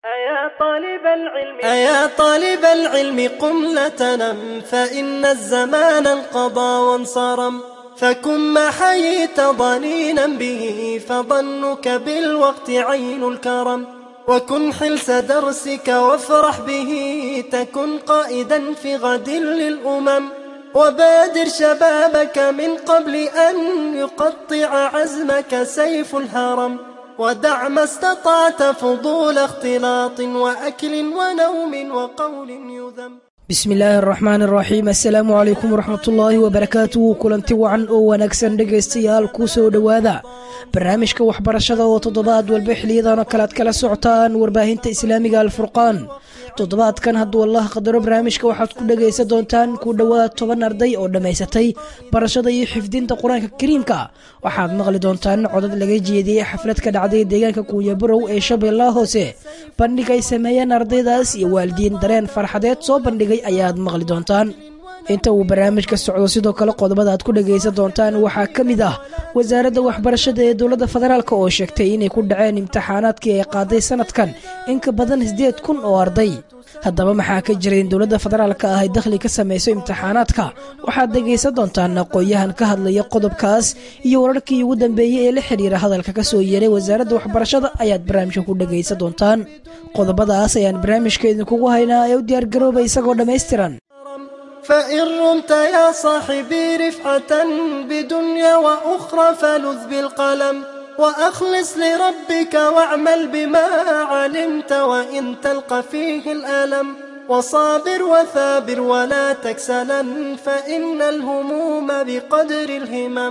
أيا طالب العلم أيا طالب العلم قم لا تنم فإن الزمان انقضى وانصرم فكن ما حييت ضنينا به فظنك بالوقت عين الكرم وكن حلس درسك وافرح به تكن قائدا في غد للأمم وبادر شبابك من قبل أن يقطع عزمك سيف الهرم ودع ما استطعت فضول اختلاط وأكل ونوم وقول يذم bismi illaahi araxmaan araxiim assalaamu calaykum waraxmatullaahi wabarakaatuhu kulanti wacan oo wanaagsan dhegaystayaal kuu soo dhowaada barnaamijka waxbarashada oo toddobaad walba xiliyadan oo kale aad kala socotaan warbaahinta islaamiga alfurqaan toddobaadkan hadduu allah qadaro barnaamijka waxaad ku dhegaysan doontaan ku dhowaad toban arday oo dhammaysatay barashada iyo xifdinta qur-aanka kariimka waxaad maqli doontaan codad laga jeediyey xaflad ka dhacday deegaanka kuunyabarow ee shabeellaha hoose bandhig ay sameeyeen ardaydaas iyo waalidiin dareen farxadeed soo bandhigay ayaad maqli doontaan inta uu barnaamijka socdo sidoo kale qodobada aad ku dhagaysan doontaan waxaa ka mid ah wasaaradda waxbarashada ee dowladda federaalk oo sheegtay inay ku dhaceen imtixaanaadkii ay qaaday sanadkan in ka badan siddeed kun oo arday haddaba maxaa ka jira in dowladda federaalka ah ay dakhli ka samayso imtixaanaadka waxaad dhegaysan doontaan aqoon-yahan ka hadlaya qodobkaas iyo wararkii ugu dambeeyey ee la xidhiira hadalka ka soo yeeray wasaaradda waxbarashada ayaad barnaamijka ku dhagaysan doontaan qodobadaas ayaan barnaamijka idinkugu haynaa ee u diyaargarooba isagoo dhammaystiran فإن رمت يا صاحبي رفعة بدنيا وأخرى فلذ بالقلم وأخلص لربك واعمل بما علمت وإن تلقى فيه الألم وصابر وثابر ولا تكسلا فإن الهموم بقدر الهمم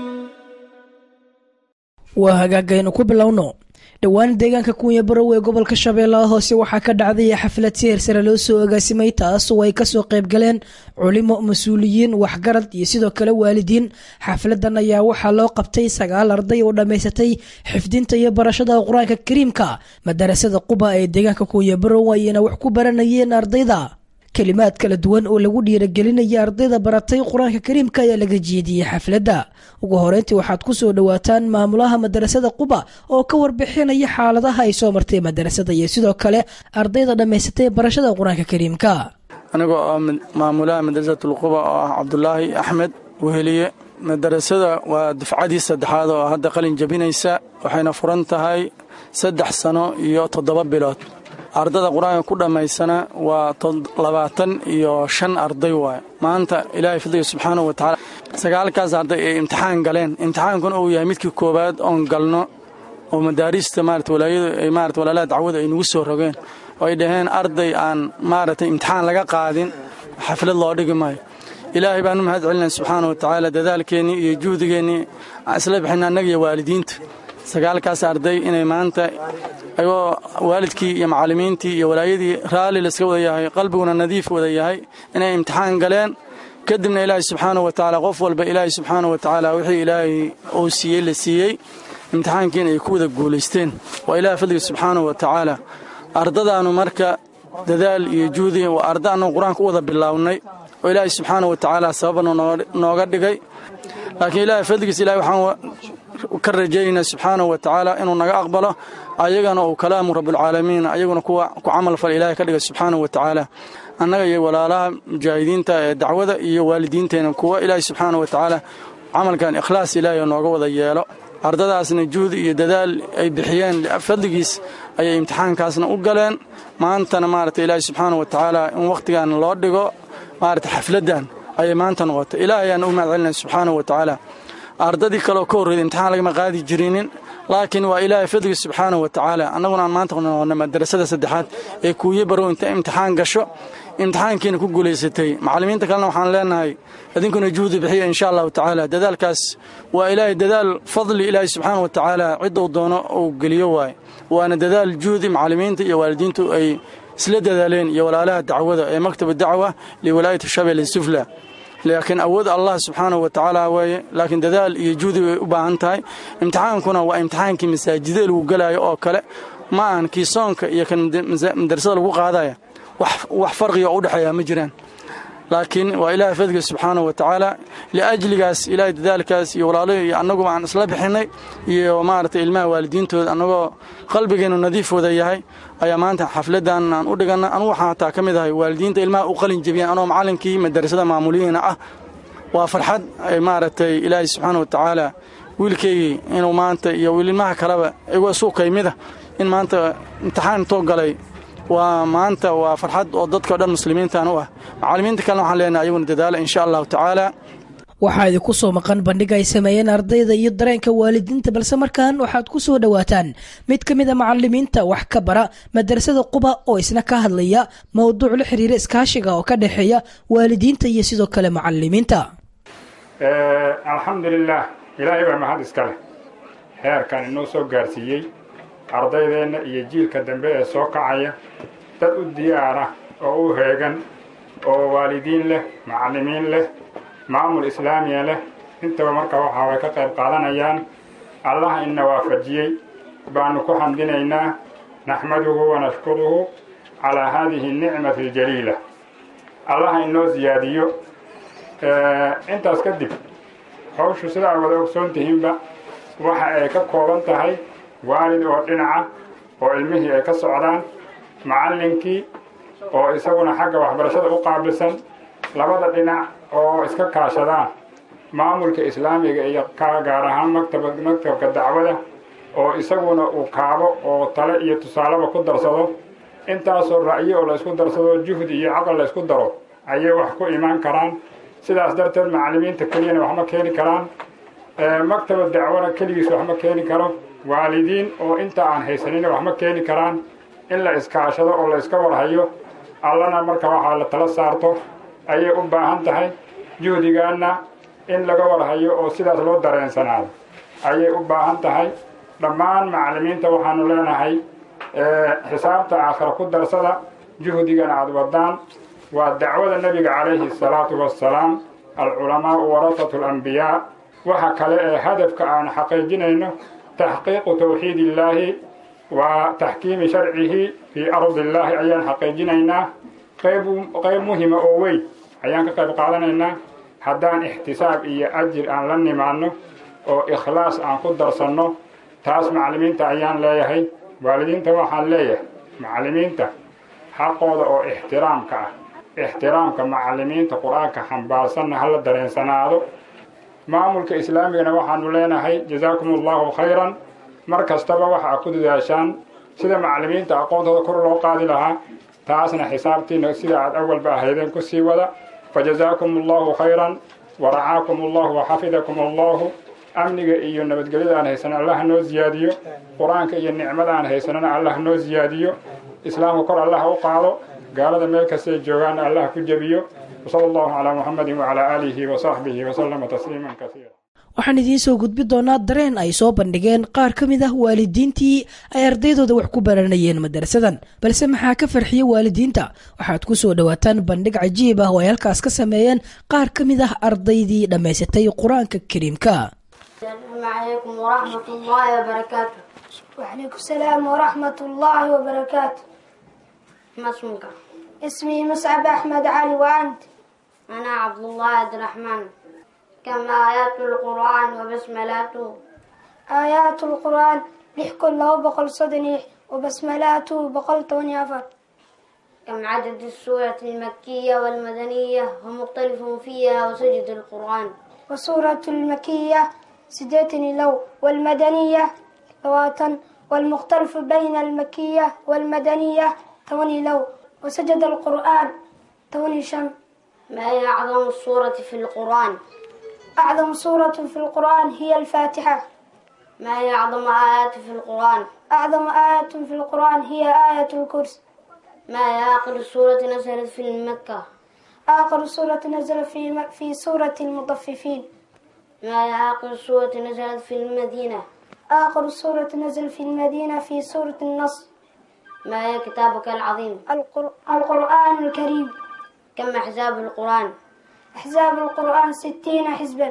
waa hagaagaynu ku bilowno dhowaan deegaanka kuunya barow ee gobolka shabeellaha hoose waxaa ka dhacday xaflad si hersare loo soo agaasimay taas oo ay kasoo qayb galeen culimo mas-uuliyiin waxgarad iyo sidoo kale waalidiin xafladan ayaa waxaa loo qabtay sagaal arday oo dhammaysatay xifdinta iyo barashada qur-aanka kariimka madarasada quba ee deegaanka kuunya barow ayayna wax ku baranayeen ardayda kelimaad kala duwan oo lagu dhiiragelinaya ardayda baratay qur-aanka kariimka ayaa laga jeediyey xafladda ugu horeyntii waxaad ku soo dhowaataan maamulaha madarasada quba oo ka warbixinaya xaaladaha ay soo martay madarasada iyo sidoo kale ardayda dhammaysatay barashada qur-aanka kariimka anigoo oo maamulaha madrasatulquba oo ah cabdulaahi axmed weheliye madarasada waa dufcadii saddexaad oo hadda qalin jabinaysa waxayna furan tahay saddex sano iyo toddoba bilood ardada qur-aanka ku dhammaysana waa labaatan iyo shan arday waaye maanta ilaahay fadliga subxaanahu watacaala sagaalkaas arday ay imtixaan galeen imtixaankuna uu yahay midkii koowaad oon galno oo madaariista maarata walaayadu ay maarata walaalaha dacwada ay nagu soo rogeen oo ay dhaheen arday aan maaragtay imtixaan laga qaadin xaflad loo dhigi maayo ilaahay baanu mahad celinaya subxaana watacaala dadaalkeennii iyo juhdigeennii aan isla bixina annaga iyo waalidiinta sagaalkaas arday inay maanta ayagoo waalidkii iyo macallimiintii iyo walaayadii raalli layska wada yahay qalbiguna nadiif wada yahay inay imtixaan galeen kadibna ilaahay subxaana wa tacaala qof walba ilaahay subxaana wa tacaala wixii ilaahay uu siiyey la siiyey imtixaankiina ay ku wada guulaysteen waa ilaah fadliga subxaana wa tacaala ardadaannu marka dadaal iyo juhdi waa arda annagu qur-aanka u wada bilaawnay oo ilaahay subxaana wa tacaala sababana nooga dhigay laakiin ilaahay fadligiis ilahay waxaan ka rajaynaa subxaanahu wa tacaala inuu naga aqbalo ayagana uu kalaamu rabulcaalamiin ayaguna kuwa ku camal fal ilahay ka dhiga subxaanahu wa tacaala annaga iyo walaalaha mujaahidiinta ee dacwada iyo waalidiinteena kuwa ilaahay subxaana wa tacaala camalkan ikhlaas ilaahay nooga wada yeelo ardadaasna juhdi iyo dadaal ay bixiyeen fadligiis ayay imtixaankaasna u galeen maantana maarata ilaahay subxaana wa tacaala in wakhtigan loo dhigo maarata xafladdan ayay maanta noqotay ilaahayaan u mahad celinaya subxaana wa tacaala ardadii kaleoo ka horreeda imtixaan lagama qaadi jirinin laakiin waa ilaahay fadliga subxaana wa tacaala annaguna aan maanta noqona madarasada saddexaad ee kuuye barow inta imtixaan gasho imtixaankiina ku guulaysatay macallimiinta kalena waxaan leenahay idinkuna juhdi bixiya insha allahu tacaala dadaalkaas waa ilaahay dadaal fadli ilaahay subxaana wa tacaala cidduu doono uu geliyo waaye waana dadaal juhdi macallimiinta iyo waalidiintu ay isla dadaaleen iyo walaalaha dacwada ee maktaba dacwa liwalaayati shabel sufla laakiin awood allah subxaanahu wa tacaala waaye laakiin dadaal iyo juhdi bay u baahan tahay imtixaankuna waa imtixaankii masaajida lagu gelaayo oo kale ma ahan kii soonka iyo kan madarasada lagu qaadaya wax farqiga oo u dhexeeya ma jiraan laakiin waa ilaahay fadliga subxaana wa tacaala liajligaas ilaahay dadaalkaas iyo walaalahi iyo annaguba aan isla bixinay iyo maaragtay ilmaha waalidiintooda annagoo qalbigeennu nadiif wada yahay ayaa maanta xafladdan aan u dhiganna anugu waxaan hataa ka mid ahay waalidiinta ilmaha u qalin jebiyaan anoo macallinkii madarasada maamuliyiina ah waa farxad ay maaragtay ilaahay subxaana wa tacaala wiilkaygii inuu maanta iyo wiililmaha kaleba igu suukay mida in maanta imtixaan intoo galay waa maanta waa farxad oo dadkao dhan muslimiintan u ah macallimiinta kalena waxaan leenahay ayaguna dadaala insha allahu tacaala waxaa idinku soo maqan bandhig ay sameeyeen ardayda iyo dareenka waalidiinta balse markan waxaad ku soo dhowaataan mid ka mid a macalimiinta wax ka bara madarasada quba oo isna ka hadlaya mowduuc la xiriira iskaashiga oo ka dhexeeya waalidiinta iyo sidoo kale macalimiinta alxamdulilah ilaahay baa mahad iska leh heerkan inoo soo gaarsiiyey ardaydeenna iyo jiilka dambe ee soo kacaya dad u diyaar ah oo u heegan oo waalidiin leh macallimiin leh maamul islaamiya leh intaba marka waxaa way ka qayb qaadanayaan allaha ina waafajiyey baanu ku xamdinaynaa naxmaduhu wanashkuruhu calaa haadihi nicmati aljaliila allaha inoo siyaadiyo intaas kadib hawshu sida ay wada ogsoon tihiinba waxa ay ka kooban tahay waalid oo dhinaca oo ilmihii ay ka socdaan macallinkii oo isaguna xagga waxbarashada u qaabilsan labada dhinac oo iska kaashadaan maamulka islaamiga iyo ka gaar ahaan maktaba maktabka dacwada oo isaguna uu kaabo oo tale iyo tusaaleba ku darsado intaasoo ra'yo oo la isku darsado juhdi iyo caqal la isku daro ayay wax ku imaan karaan sidaas darteed macallimiinta keliyana waxma keeni karaan maktaba dacwana keligiis waxma keeni karo waalidiin oo inta aan haysanina waxma keeni karaan in la iskaashado oo la iska warhayo allana marka waxaa la tala saarto ayay u baahan tahay juhdigaana in laga warhayo oo sidaas loo dareensanaado ayay u baahan tahay dhammaan macallimiinta waxaanu leenahay xisaabta aakhira ku darsada juhdigana aada wadaan waa dacwada nebiga calayhi asalaatu wassalaam alculamaau warasatu alambiyaa waxa kale ee hadafka aan xaqiijinayno taxqiiqu tawxiid illaahi wa taxkiimi sharcihi fii ardi illaahi ayaan xaqiijinaynaa qayb qayb muhima oo weyn ayaan ka qayb qaadanaynaa haddaan ixtisaab iyo ajir aan la nimaanno oo ikhlaas aan ku darsanno taas macallimiinta ayaan leeyahay waalidiinta waxaan leeyahay macallimiinta xaqooda oo ixtiraamka ah ixtiraamka macallimiinta qur-aanka xambaarsanna hala dareensanaado maamulka islaamigana waxaanu leenahay jazaakum allahu khayran mar kastaba waxaa ku dadaashaan sida macallimiinta aqoontooda kor loo qaadi lahaa taasna xisaabtiina sida aad awalba ahaydeen ku sii wada fajazaakum allahu khayran waracaakum allahu waxafidakum allahu amniga iyo nabadgelyada aan haysana allah noo ziyaadiyo qur-aanka iyo nicmada aan haysanana allah noo ziyaadiyo islaamka kor allah u qaado gaalada meel kastay joogaan allah ku jebiyo wsala allahu calaa muxamedin wacalaa aalihi wasaxbihi wasalama tasliiman kasiira waxaan idiin soo gudbi doonaa dareen ay soo bandhigeen qaar ka mid ah waalidiintii ay ardaydooda wax ku baranayeen madarasadan balse maxaa ka farxiya waalidiinta waxaad ku soo dhowaataan bandhig cajiib ah oo ay halkaas ka sameeyeen qaar ka mid ah ardaydii dhammaysatay qur-aanka kariimka السلام عليكم ورحمة الله وبركاته وعليكم السلام ورحمة الله وبركاته ما اسمك؟ اسمي مصعب أحمد علي وأنت أنا عبد الله عبد الرحمن كم آيات القرآن وبسملاته آيات القرآن لحكم له بقل صدني وبسملاته بقل توني أفر كم عدد السورة المكية والمدنية ومختلف فيها وسجد القرآن وسورة المكية سديتني لو والمدنية لواتن والمختلف بين المكية والمدنية توني لو وسجد القرآن توني شم ما هي أعظم السورة في القرآن؟ أعظم سورة في القرآن هي الفاتحة ما هي أعظم آيات في القرآن؟ أعظم آية في القرآن هي آية الكرسي ما هي آخر سورة نزلت في مكة؟ آخر سورة نزل في في سورة المطففين ما هي آخر سورة نزلت في المدينة؟ آخر سورة نزل في المدينة في سورة النصر ما هي كتابك العظيم؟ القر... القرآن الكريم كم أحزاب القرآن؟ أحزاب القرآن ستين حزبا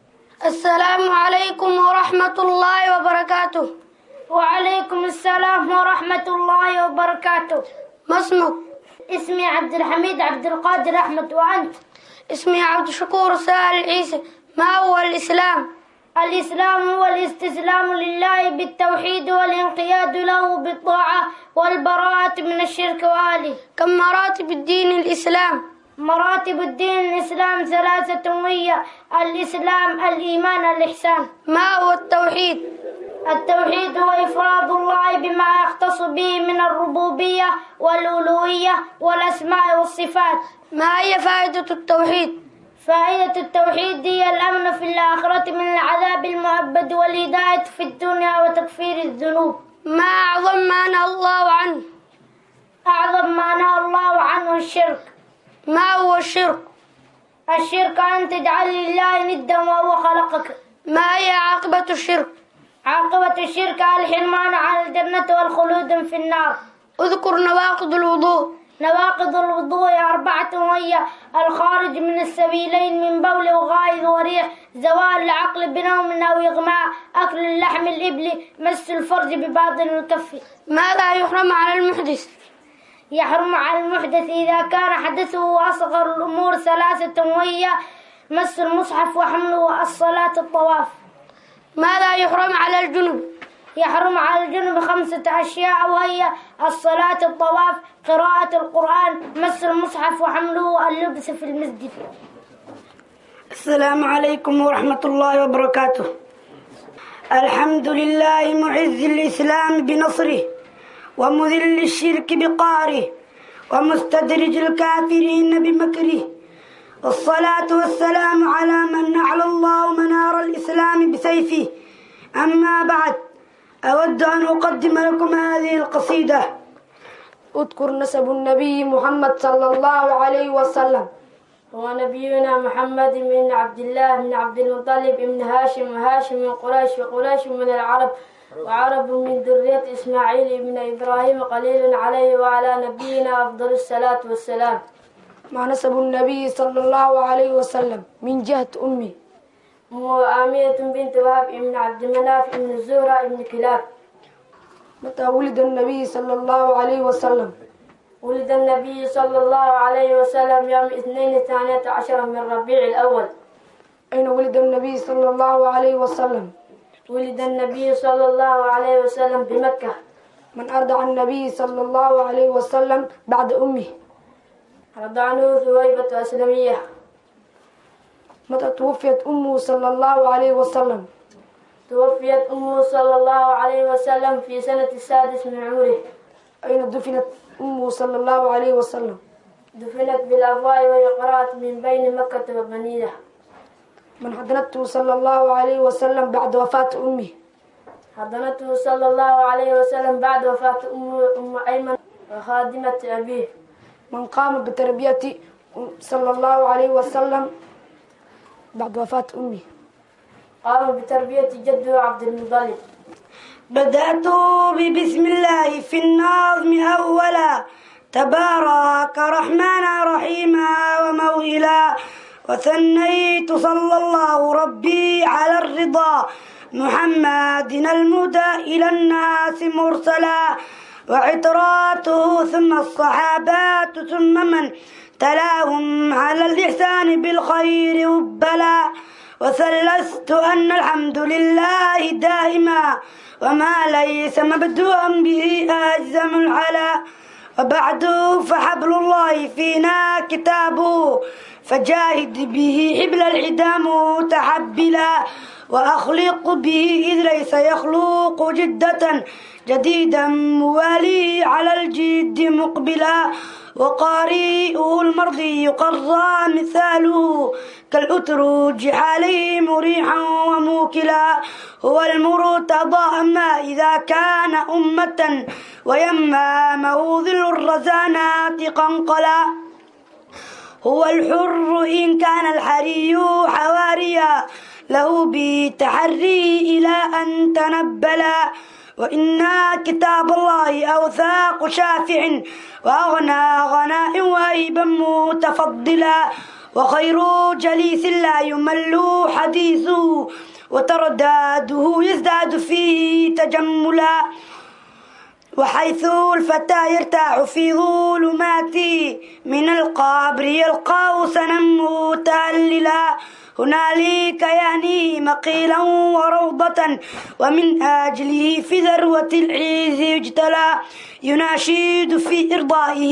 السلام عليكم ورحمة الله وبركاته وعليكم السلام ورحمة الله وبركاته ما اسمك؟ اسمي عبد الحميد عبد القادر أحمد وأنت اسمي عبد الشكور سهل عيسى ما هو الإسلام الإسلام هو الاستسلام لله بالتوحيد والانقياد له بالطاعة والبراءة من الشرك وآله كم مراتب الدين الإسلام مراتب الدين الإسلام ثلاثة وهي الإسلام الإيمان الإحسان ما هو التوحيد التوحيد هو إفراد الله بما يختص به من الربوبية والألوهية والأسماء والصفات ما هي فائدة التوحيد؟ فائدة التوحيد هي الأمن في الآخرة من العذاب المؤبد والهداية في الدنيا وتكفير الذنوب ما أعظم ما نهى الله عنه أعظم ما نهى الله عنه الشرك ما هو الشرك؟ الشرك أن تجعل لله ندا وهو خلقك ما هي عاقبة الشرك؟ عاقبة الشرك الحرمان عن الجنة والخلود في النار اذكر نواقض الوضوء نواقض الوضوء أربعة وهي الخارج من السبيلين من بول وغائط وريح زوال العقل بنوم أو إغماء أكل اللحم الإبل مس الفرج بباطن الكف ماذا يحرم على المحدث يحرم على المحدث إذا كان حدثه أصغر الأمور ثلاثة وهي مس المصحف وحمله الصلاة الطواف ماذا يحرم على الجنب يحرم على الجنب خمسة أشياء وهي الصلاة الطواف قراءة القرآن مس المصحف وحمله اللبس في المسجد السلام عليكم ورحمة الله وبركاته الحمد لله معز الإسلام بنصره ومذل الشرك بقهره ومستدرج الكافرين بمكره والصلاة والسلام على من أعلى الله منار الإسلام بسيفه أما بعد أود أن أقدم لكم هذه القصيدة اذكر نسب النبي محمد صلى الله عليه وسلم هو نبينا محمد بن عبد الله بن عبد المطلب بن هاشم وهاشم من قريش وقريش من العرب وعرب من ذرية إسماعيل بن إبراهيم قليل عليه وعلى نبينا أفضل الصلاة والسلام ما نسب النبي صلى الله عليه وسلم من جهة أمي وآمية بنت وهب بن عبد مناف بن الزهرة بن كلاب متى ولد النبي صلى الله عليه وسلم ولد النبي صلى الله عليه وسلم يوم اثنين ثانية عشر من ربيع الأول أين ولد النبي صلى الله عليه وسلم ولد النبي صلى الله عليه وسلم بمكة من أرضع النبي صلى الله عليه وسلم بعد أمه رضعنه ثويبة أسلمية متى توفيت أمه صلى الله عليه وسلم توفيت أمه صلى الله عليه وسلم في سنة السادس من عمره أين دفنت أمه صلى الله عليه وسلم دفنت بالأفواه وهي قرأت من بين مكة وبنية من حضنته صلى الله عليه وسلم بعد وفاة أمه حضنته صلى الله عليه وسلم بعد وفاة أم, أم أيمن وخادمة أبيه من قام بتربية صلى الله عليه وسلم بعد وفاة أمه قام بتربية جده عبد المطلب بدأت ببسم الله في النظم أولا تبارك رحمن رحيما وموئلا وثنيت صلى الله ربي على الرضا محمد المدى إلى الناس مرسلا وعتراته ثم الصحابات ثم من تلاهم على الإحسان بالخير وبلا وثلثت أن الحمد لله دائما وما ليس مبدوءا به أجزم العلا وبعد فحبل الله فينا كتابه فجاهد به حبل العدا متحبلا وأخلق به إذ ليس يخلق جدة جديدا موالي على الجد مقبلا وقارئه المرضي قرى مثاله كالأترج عليه مريحا وموكلا هو المرتضى أما إذا كان أمة ويمامه ذل الرزانات قنقلا هو الحر إن كان الحري حواريا له بتحري إلى أن تنبلا وإنا كتاب الله أوثاق شافع وأغنى غناء وهيبا متفضلا وخير جليس لا يمل حديثه وترداده يزداد فيه تجملا وحيث الفتى يرتاح في ظلماته من القبر يلقاه سنا متهللا هنالك يعني مقيلا وروضة ومن أجله في ذروة العز يجتلى يناشد في إرضائه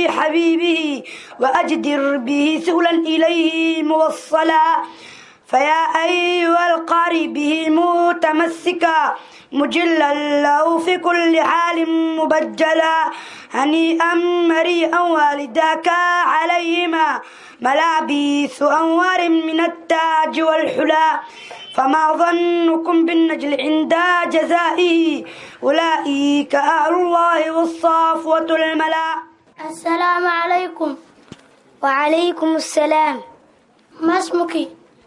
لحبيبه وأجدر به سهلا إليه موصلا فيا أيها القاري به متمسكا مجلا له في كل حال مبجلا هنيئا مريئا والداك عليهما ملابيس أنوار من التاج والحلا فما ظنكم بالنجل عند جزائه أولئك أهل الله والصافوة الملا السلام عليكم وعليكم السلام ما اسمك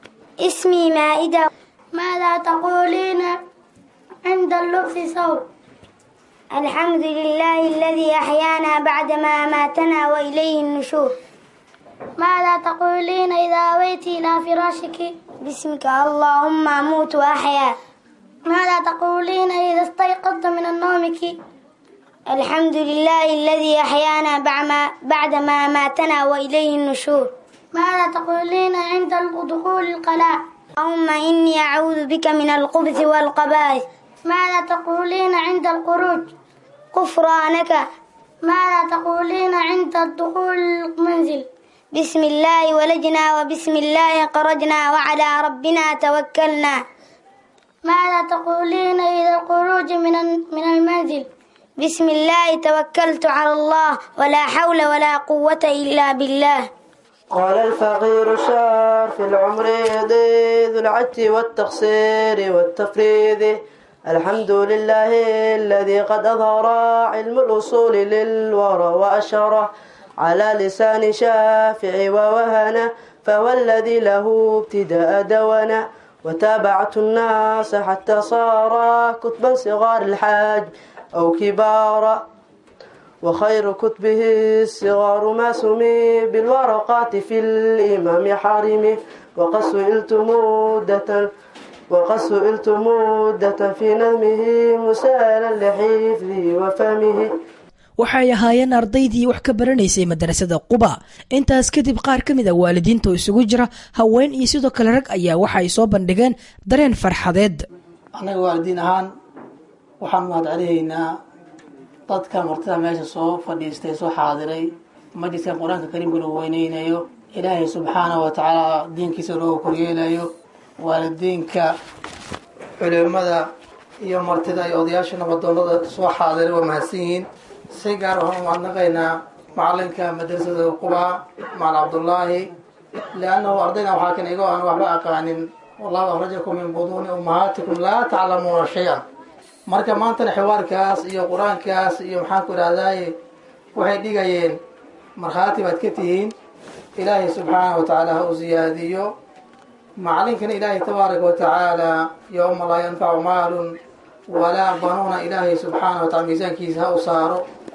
اسمي مائدة ماذا تقولين عند اللبس ثوب الحمد لله الذي أحيانا بعدما أماتنا وإليه النشور ماذا تقولين إذا أويت إلى فراشك باسمك اللهم أموت وأحيا ماذا تقولين إذا استيقظت من نومك الحمد لله الذي أحيانا بعدما أماتنا وإليه النشور ماذا تقولين عند دخول القلاع اللهم إني أعوذ بك من الخبث والقبائث ماذا تقولين عند الخروج غفرانك ماذا تقولين عند الدخول المنزل بسم الله ولجنا وبسم الله خرجنا وعلى ربنا توكلنا ماذا تقولين إذا الخروج من من المنزل بسم الله توكلت على الله ولا حول ولا قوة إلا بالله قال الفقير الشار في العمر ذو العج والتقصير والتفريد الحمد لله الذي قد أظهر علم الأصول للورى وأشره على لسان شافع ووهنا فهو الذي له ابتداء دوانا وتابعت الناس حتى صار كتبا صغار الحاج أو كبارا وخير كتبه الصغار ما سمي بالورقات في الإمام حارمه وقد سئلت مدة وقد سئلت مدة في نظمه مسالا لحفظه وفهمه waxay ahaayeen ardaydii wax ka baranaysay madarasada quba intaas kadib qaar ka mid a waalidiinta oo isugu jira haween iyo sidoo kale rag ayaa waxa ay soo bandhigeen dareen farxadeed annaga waalidiin ahaan waxaan mahad celihaynaa dadka martida meesha soo fadhiistay soo xaadiray majliska qur-aanka kariimka lagu weyneynayo ilaahay subxaanahu wa tacaala diinkiisa looga koryeelayo waalidiinka culimada iyo martida iyo odayaasha nabadoonada soo xaadiray waa mahadsan yihiin si gaar waxaan u mahadnaqaynaa macalinka madrasada qubaa macalin cabdullaahi liannahu ardaydan waxaa kan igoo aan waxba aqaanin wallahu akhrajakum min buduuni ummahaatikum laa taclamuuna shay-an marka maantana xiwaarkaas iyo qur-aankaas iyo maxaan ku idhahdaye waxay dhigayeen markhaati baad ka tihiin ilaahay subxaanahu wa tacaala ha u siyaadiyo macalinkana ilaahay tabaaraka wa tacaala yowma laa yanfacu maalun walaa banuuna ilaahay subxaanahu wa tacala miisaankiisa ha u saaro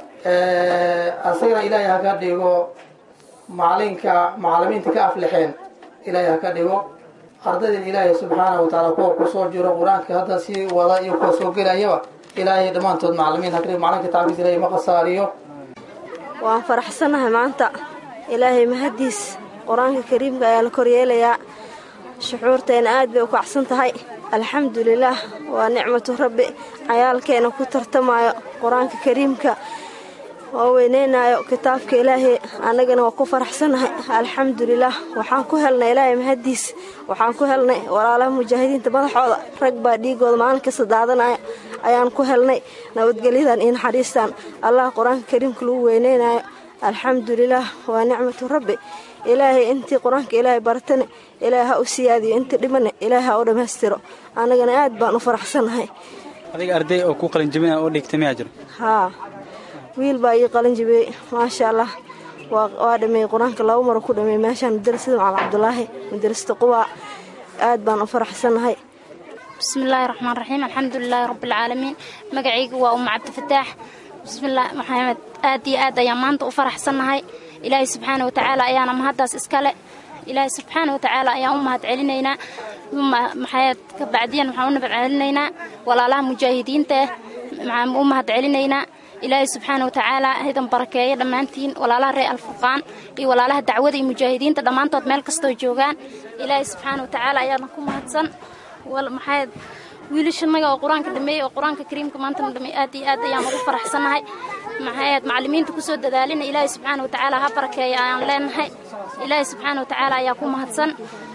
asagana ilaahay ha ka dhigo macalinka macalimiinta ka aflixeen ilaahay ha ka dhigo ardaydan ilaahay subxaanahu wa tacaala kuwa kusoo jiro qur-aanka hadda sii wada iyo kuwa soo gelayaba ilaahay dhammaantood macalimiin ha ka dhigo macalinka tacbiis ilaahay ma khasaariyo waan faraxsanahay maanta ilaahay mahadiis qur-aanka kariimka ayaa la koryeelayaa shuxuurteena aad bay u kacsan tahay alxamdulilaah waa nicmatu rabbi cayaalkeena ku tartamayo qur-aanka kariimka waa weyneynayo kitaabka ilaahay annagana waa ku faraxsanahay alxamdulilaah waxaan ku helnay ilaahay mahadiis waxaan ku helnay walaalaha mujaahidiinta madaxooda rag baa dhiigooda maalin kasta daadanaya ayaan ku helnay nabadgelyadan iyo naxariistan allah qur-aanka kariimka lagu weyneynayo alxamdulilaah waa nicmatu rabbi ilaahay intii qur-aanka ilaahay baratane ilaahay ha u siyaadiyo intii dhimane ilaahay ha u dhammaystiro annagana aad baan u faraxsanahay adiga arday oo ku qalinjabina oo dhigtay miyaa jiro haa wiil baa ii qalin jabiyey maasha allah waa dhameeyey qur-aanka laba maro ku dhameeyey meeshaan madarasada macalin cabdulaahi madarasada qubaa aad baan u faraxsanahay bismillaahi raxmaan raxiim alxamdulilaahi rabbilcaalamiin magacayga waa umma cabdifataax bismillaah maxamed aad iyo aad ayaan maanta u faraxsannahay ilaahay subxaana watacaala ayaana mahaddaas iskale ilaahay subxaana watacaala ayaan u mahad celinaynaa maxayd ka bacdiyan waxaan u nabad celinaynaa walaalaha mujaahidiinta ah maxaan u mahad celinaynaa ilaahay subxaana watacaala hidan barakeeyo dhammaantiin walaalaha reer alfurqaan iyo walaalaha dacwada iyo mujaahidiinta dhammaantood meel kastoo joogaan ilaahay subxaana watacaala ayaana ku mahadsan maxay wiilashanaga oo qur-aanka dhameeyey oo qur-aanka kariimka maantana dhameey aad iyo aad ayaan ugu faraxsanahay maxayd macallimiinta kusoo dadaalina ilaahay subxaana watacaala ha barakeeya ayaan leenahay ilaahay subxaana watacaala ayaa ku mahadsan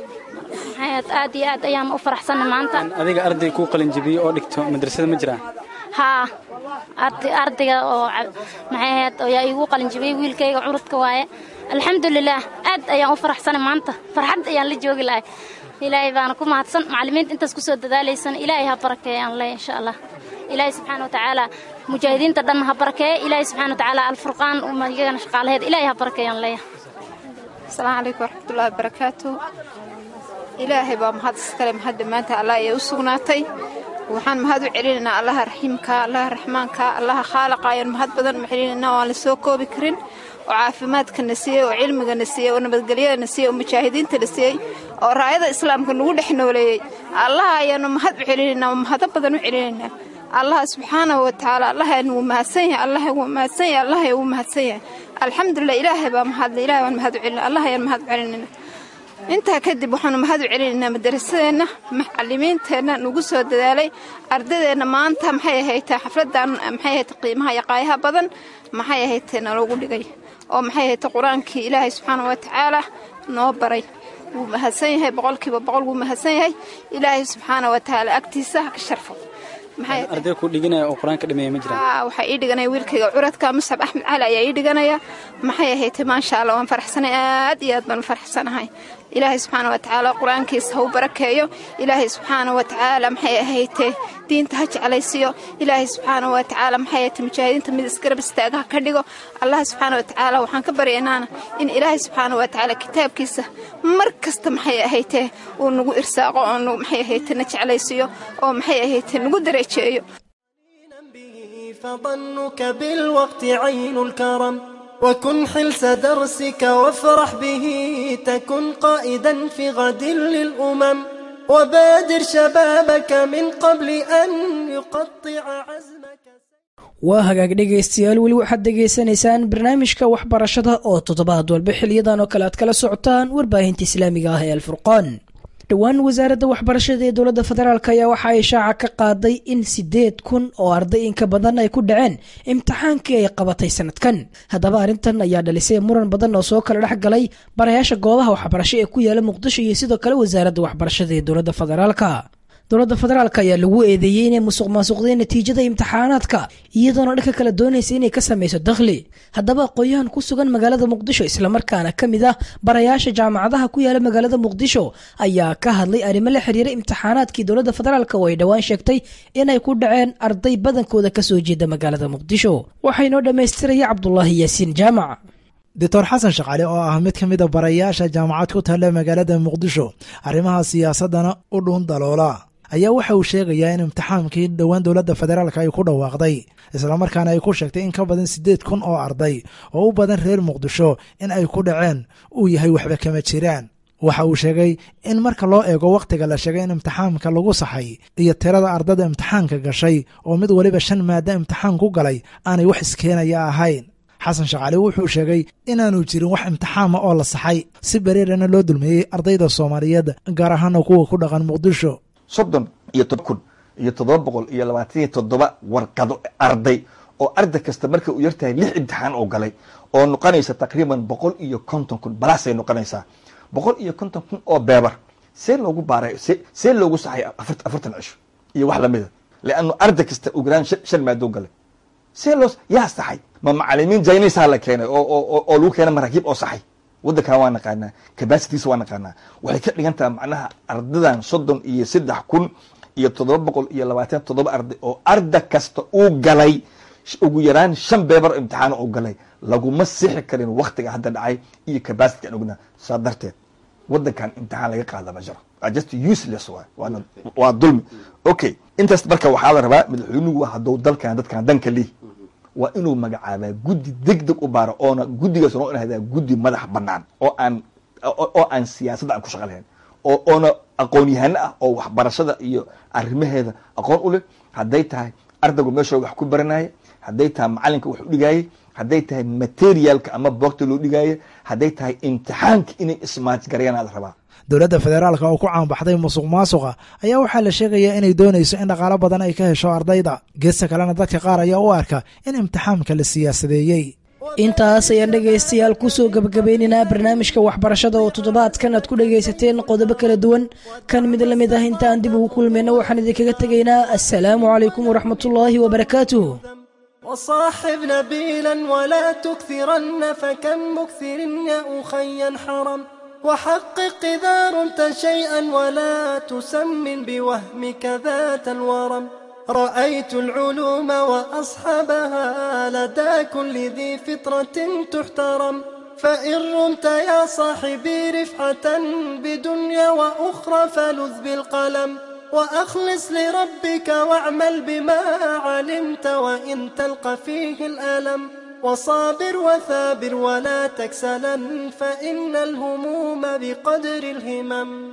maxayd aad iyo aad ayaan u faraxsanay maanta adiga arday kuu qalinjibiyey oo dhigto madrasada ma jiraan haa ardayga oo maxayd ayaa iigu qalinjibiyey wiilkayga curudka waaye alxamdulilaah aad ayaan u faraxsanay maanta farxad ayaan la joogi lahay ilaahay baana ku mahadsan macallimiinta intaas kusoo dadaalaysan ilaahay ha barakeeyaan leh insha allah ilaahay subxaana watacaala mujaahidiinta dhan ha barakeeya ilaahay subxaana watacaala alfurqaan iyagana shaqaalaheed ilaahay ha barakeeyaan leeya asalaamu calaykum waraxmatullaahi barakaatu ilaahay baa mahad iskale mahad dhammaanta allah ee u sugnaatay waxaan mahad u celinaynaa allaha raxiimka allaha raxmaanka allaha khaalaqa ayaan mahad badan u celinaynaa oo aan la soo koobi karin oo caafimaadkana siiyey oo cilmigana siiyey oo nabadgelyadana siiyey oo mujaahidiintana siiyey oo raayada islaamka nagu dhex nooleeyey allaha ayaanu mahad u celinaynaa oo mahado badan u celinaynaa allaha subxaanahu watacaala allahan wuu mahadsan yahay allah wuu mahadsan yahay allah wuu mahadsan yahay alxamdulilah ilaahay baa mahadle ilahay baan mahad u celina allah ayaan mahad u celinaynaa intaa kadib waxaanu mahad u celinaynaa madarasadeenna macalimiinteenna nagu soo dadaalay ardadeenna maanta maxay ahaytee xafladan maxay ahayte qiimaha iyo qaayaha badan maxay ahaytee naloogu dhigay oo maxay ahayte qur-aankii ilaahay subxaana wa tacaala noo baray wuu mahadsan yahay boqolkiiba boqol wuu mahadsan yahay ilaahay subxaana wa tacaala agtiisa ha ka sharfo arday ku dhiganaya oo qur-aanka dhameeya ma jiraan waxaa ii dhiganaya wiilkayga curadka muscab axmed cali ayaa ii dhiganaya maxay ahaytay maasha allah waan faraxsanay aad iyo aad baan u faraxsanahay ilaahay subxaana wa tacaala qur-aankiisa ha u barakeeyo ilaahay subxaana wa tacaala maxay ahaytee diinta ha jeclaysiyo ilaahay subxaana wa tacaala maxay ahaytay mujaahidiinta mid isgarab istaaga ha ka dhigo allah subxaana wa tacaala waxaan ka baryaynaana in ilaahay subxaana wa tacaala kitaabkiisa mar kasta maxay ahaytee uu nagu irsaaqo oo maxay ahaytee na jeclaysiiyo oo maxay ahaytee nagu dareejeeyo فظنك بالوقت عين الكرم وكن حلس درسك وافرح به تكن قائدا في غد للأمم وبادر شبابك من قبل أن يقطع عزمك waa hagaag dhegaystayaal weli waxaad dhegaysanaysaan barnaamijka waxbarashada oo toddobaad walba xiliyadan oo kale aad kala socotaan warbaahinta islaamiga ah ee alfurqaan dhowaan wasaaradda waxbarashada ee dowladda federaalk ayaa waxa ay shaaca ka qaaday in siddeed kun oo arday inka badan ay ku dhaceen imtixaankii ay qabatay sanadkan haddaba arrintan ayaa dhalisay muran badan oo soo kala dhex galay barayaasha goobaha waxbarasho ee ku yaala muqdisho iyo sidoo kale wasaaradda waxbarashada ee dowladda federaalka dowladda federaalk ayaa lagu eedeeyey inay musuq maasuqdeen natiijada imtixaanaadka iyadoona dhanka kale doonaysa inay ka samayso dakhli haddaba aqoon-yahan ku sugan magaalada muqdisho islamarkaana ka mid ah barayaasha jaamacadaha ku yaala magaalada muqdisho ayaa ka hadlay arrimo la xiriira imtixaanaadkii dowladda federaalk oo ay dhowaan sheegtay inay ku dhaceen arday badankooda kasoo jeeda magaalada muqdisho waxaynoo dhammaystiraya cabdulaahi yaasiin jaamac doctor xasan shaqaale oo ah mid ka mid a barayaasha jaamacad ku taalla magaalada muqdisho arrimaha siyaasaddana u dhuun daloola ayaa waxa uu sheegayaa in imtixaankii dhowaan dowladda federaalk ay ku dhawaaqday islamarkaana ay ku sheegtay in ka badan siddeed kun oo arday oo u badan reer muqdisho in ay ku dhaceen uu yahay waxba kama jiraan waxa uu sheegay in marka loo eego wakhtiga la sheegay in imtixaanka lagu saxay iyo tirada ardada imtixaanka gashay oo mid weliba shan maada imtixaan ku galay aanay wax iskeenaya ahayn xasan shaqaale wuxuu sheegay inaanu jirin wax imtixaama oo la saxay si bereerana loo dulmeeyey ardayda soomaaliyeed gaar ahaana kuwa ku dhaqan muqdisho soddon iyo todoba kun iyo toddoba boqol iyo labaatan iyo toddoba warqado arday oo arday kasta marka uu yartahay lix imtixaan oo galay oo noqonaysa taqriiban boqol iyo konton kun balaasay noqonaysaa boqol iyo konton kun oo beebar see loogu baaray see loogu saxay afartan cisho iyo wax lamida leannu arday kasta uu garaan shan maadoo galay see loo yaa saxay ma macalimiin jaynaysaa la keenay oo lagu keenay maraakiib oo saxay waddankan waa naqaanaa cabacitiisa waa naqaanaa waxay ka dhigan tahay macnaha ardadan soddon iyo saddex kun iyo toddoba boqol iyo labaatan toddoba arday oo arda kasta uu galay ugu yaraan shan beebar imtixaan uu galay laguma sixi karin waktiga hadda dhacay iyo cabacity aan ognaa saa darteed waddankan imtixaan laga qaada ma jiro just useless waay waana waa dulmi okay intaas marka waxaa la rabaa madaxweynuhu hadduu dalkan dadkan danka lih waa inuu magacaabaa guddi deg deg u baaro oona guddigaas noo inahdaa guddi madax banaan oo aan oo aan siyaasadda aan ku shaqa lahayn oo oona aqoon-yahano ah oo waxbarashada iyo arrimaheeda aqoon u leh hadday tahay ardaygu meeshoo wax ku baranaya hadday tahay macalinka wax u dhigaayay hadday tahay materialka ama boogta loo dhigaayo hadday tahay imtixaanka inay ismaajgarayaan aad rabaa dowladda federaalka oo ku caanbaxday musuq maasuqa ayaa waxaa la sheegayaa inay doonayso in dhaqaalo badan ay ka hesho ardayda geesta kalena dadka qaar ayaa u arka in imtixaamka la siyaasadeeyey intaas ayaan dhegaystayaal kusoo gebagabeynaynaa barnaamijka waxbarashada oo toddobaadkan aad ku dhegaysateen qodobo kala duwan kan mid la mid ah intaan dib ugu kulmayna waxaan idinkaga tegaynaa assalaamu calaykum waraxmatullaahi wabarakaatuh وصاحب نبيلا ولا تكثرن فكم مكثر يا أخي حرم وحقق إذا رمت شيئا ولا تسمن بوهمك ذات الورم رأيت العلوم وأصحابها لدى كل ذي فطرة تحترم فإن رمت يا صاحبي رفعة بدنيا وأخرى فلذ بالقلم وأخلص لربك واعمل بما علمت وإن تلقى فيه الألم وصابر وثابر ولا تكسلا فإن الهموم بقدر الهمم